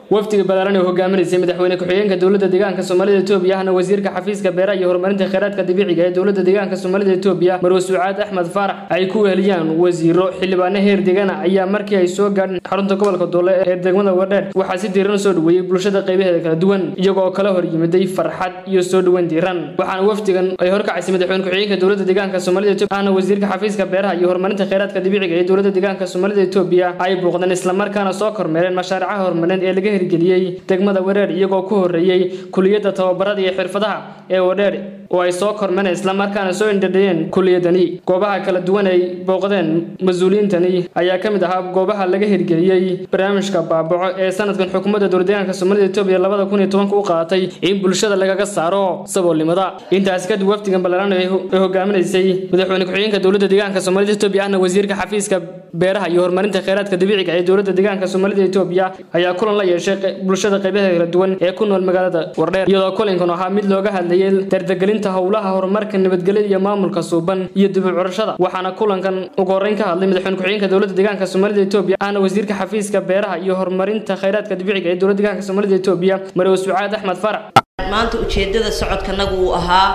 wafdiga balaaran ee hogaaminaysay madaxweyne ku-xigeenka dowladda deegaanka soomaalida etoobiya ahna wasiirka xafiiska beeraha iyo horumarinta kheyraadka dabiiciga ee dowladda deegaanka soomaalida etoobiya marwe sucaad axmed faarax ay ku weheliyaan wasiiro xildhibaano heer degana ayaa markii ay soo gaadheen xarunta gobolka doole ee degmada wadheer waxaa si diiran soo dhaweeyey bulshada qaybaheeda kala duwan iyagoo kala hor yimiday farxad iyo soo dhoweyn diiran waxaana wafdigan ay horkacaysay madaxweyne ku-xigeenka dowladda deegaanka soomaalida etoobiya ahna wasiirka xafiiska beeraha iyo horumarinta kheyraadka dabiiciga ee dowladda deegaanka soomaalida etoobiya ay booqdeen islamarkaana soo kormeereen mashaaricaha horumarineed ee laga hirgeliyey degmada wareer iyagoo ku horeeyey kuliyadda tababarada iyo xirfadaha ee wadheer oo ay soo kormeen islamarkaana soo indhadhiyeen kuliyadani goobaha kala duwan ay booqdeen mas-uuliyiintani ayaa ka mid ahaa goobaha laga hirgeliyey barnaamijka baabaco ee sanadkan xukuumadda dowladdeegaanka soomaalida etoobiya labada kun iyo tobanka u qaadatay in bulshada lagaga saaro saboolnimada intaas kadib wafdigan ballaaran ay hogaaminaysay madaxweyne ku-xigeenka dowladda deegaanka soomaalida etoobiya ahna wasiirka xafiiska beeraha iyo horumarinta kheyraadka dabiiciga ee dowladda deegaanka soomaalida etoobiya ayaa kulan la yeeshay bulshada qaybaha kala duwan ee ku nool magaalada wardheer iyadoo kulankan ahaa mid looga hadlayay dardagelinta howlaha horumarka nabadgelyada iyo maamulka suuban iyo dib u curashada waxaana kulankan ugu horreyn ka hadlay madaxweyne ku-xigeenka dowladda deegaanka soomaalida etoobiya ahna wasiirka xafiiska beeraha iyo horumarinta kheyraadka dabiiciga ee dowladda deegaanka soomaalida etoobiya marwe sucaad axmed farac maanta ujeedada socodkanagu uu ahaa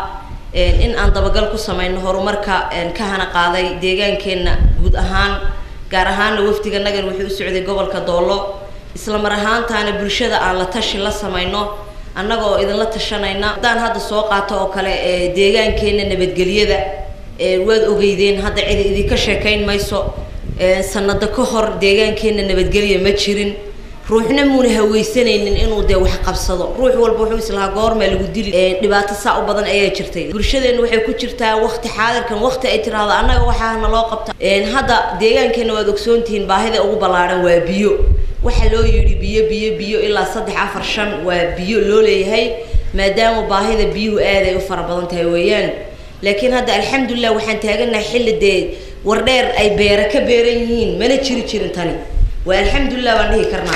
in aan dabagal ku samayno horumarka ka hana qaaday deegaankeenna guud ahaan gaar ahaanna wafdiganagan wuxuu u socday gobolka doollo isla mar ahaantaana bulshada aan la tashi la samayno annaga oo idinla tashanayna haddaan hadda soo qaato oo kale deegaankeenna nabadgelyada waad ogeydeen hadda cidi idinka sheekayn mayso sanado ka hor deegaankeenna nabadgelya ma jirin ruuxna muuna haweysanaynin inuu dee wax qabsado ruux walba wuxuu islahaa goormaa lagu dili dhibaato saa u badan ayaa jirtay bulshadeenna waxay ku jirtaa waqti xaadirkan waqti ay tiraahdo annaga waxaa naloo qabta hadda deegaankeenna waad ogsoontihiin baahida ugu ballaaran waa biyo waxaa loo yidhi biyo biyo biyo ilaa saddex afar shan waa biyo loo leeyahay maadaama baahida biyuhu aaday u fara badan tahay weeyaan laakiin hadda alxamdulilah waxaan taaganahay xilli dee wardheer ay beera ka beeran yihiin mana jiri jirin tani waa alxamdulilah baan dhihi karnaa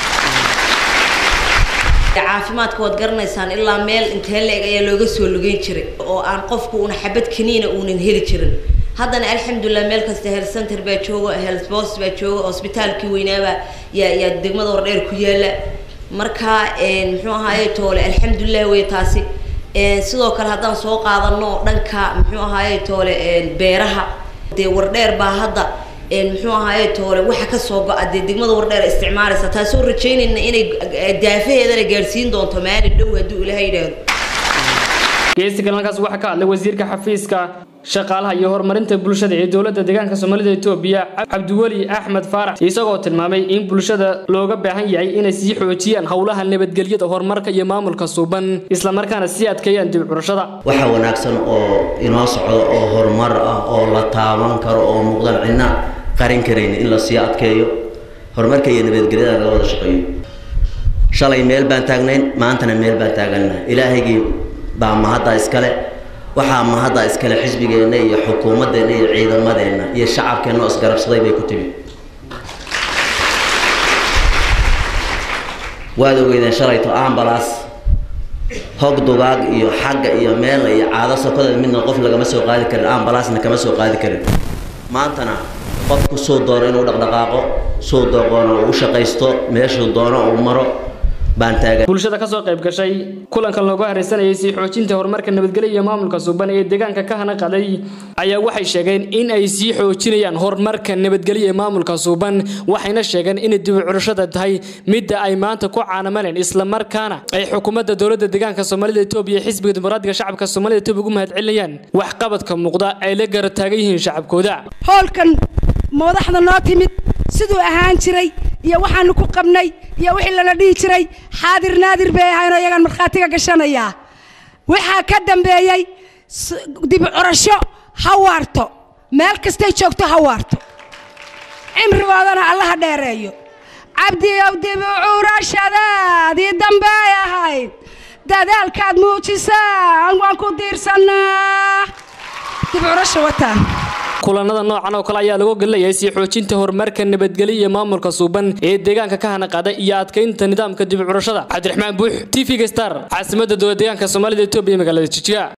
caafimaadka waad garanaysaan ilaa meel intee la-eg ayaa looga soo lugeyn jiray oo aan qofku una xabad kaniina uunan heli jirin haddana alxamdulilah meel kasta health center baa jooga health post baa jooga hosbitaalkii weynaaba yaa yaa degmada wardheer ku yaala marka muxuu ahaaye toole alxamdulilah wey taasi sidoo kale haddaan soo qaadano dhanka muxuu ahaaye toole beeraha dee wardheer baa hadda muxuu ahaaye toole waxa kasoo go-a dee degmada wardheer isticmaalaysa taasoo rajaynayna inay daafaheedana gaadhsiin doonto maalin dhow hadduu ilaha yidhaahdo geesti galankaas waxaa ka hadlay wasiirka xafiiska shaqaalaha iyo horumarinta bulshada ee dowladda deegaanka soomaalida etoobiya cabdiweli axmed faarax isagoo tilmaamay in bulshada looga baahan yahay inay sii xoojiyaan howlaha nabadgelyada horumarka iyo maamulka suuban islamarkaana sii adkeeyaan dib curashada waxa wanaagsan oo inoo socdo oo horumar ah oo la taaban karo oo muuqdan cidna qarin karayn in la sii adkeeyo horumarka iyo nabadgelyada laga wada shaqeeyo shalay meel baan taagnayn maantana meel baan taagannahay ilaahaygii baa mahadda iskale waxaa mahadda iskale xisbigeenna iyo xukuumaddeenna iyo ciidamadeenna iyo shacabkeenna oo isgarabsaday bay ku timi waad ogeydeen shalayto ambalaas hog dugaag iyo xagga iyo meela iyo caado sokodeed midna qof lagama soo qaadi karin ambalaasna kama soo qaadi karin maantana qofku suu doono inuu dhaqdhaqaaqo suu dooqoono uu shaqaysto meeshuu doono uu maro bulshada kasoo qayb gashay kulankan looga hareysanayay sii xoojinta horumarka nabadgelya iyo maamulka suuban ee deegaanka ka hana qaday ayaa waxay sheegeen in ay sii xoojinayaan horumarka nabadgelya ee maamulka suuban waxayna sheegeen inay dib u curashada tahay midda ay maanta ku caanamaleen islamarkaana ay xukuumadda dowladda deegaanka soomaalida etoobiya xisbiga dimuqraadiga shacabka soomaalida etoobiya ugu mahadcelinayaan waxqabadka muuqda ay la garab taagan yihiin shacabkooda hoolkan madaxda noo timid siduu ahaan jiray iyo waxaanu ku qabnay iyo wixii lala dhihi jiray xaadir naadir bay ahaynoo iyagaan markhaatiga gashanayaa waxaa ka dambeeyey dib curasho ha waarto meel kastay joogto ha waarto cimrigoodana allaha dheereeyo cabdiyow dib u curashadaadii dambey ahayd dadaalkaad muujisaan waan ku diirsannaa dib curasho wataan kulanada noocan oo kale ayaa lagu gelilayay sii xoojinta horumarka nabadgelya iyo maamulka suuban ee deegaanka ka hana qaada iyo adkeynta nidaamka dib u curashada cabdiraxmaan buux t v-ga star caasimadda dowlad deegaanka soomaalida etoobiya magaalada jijiga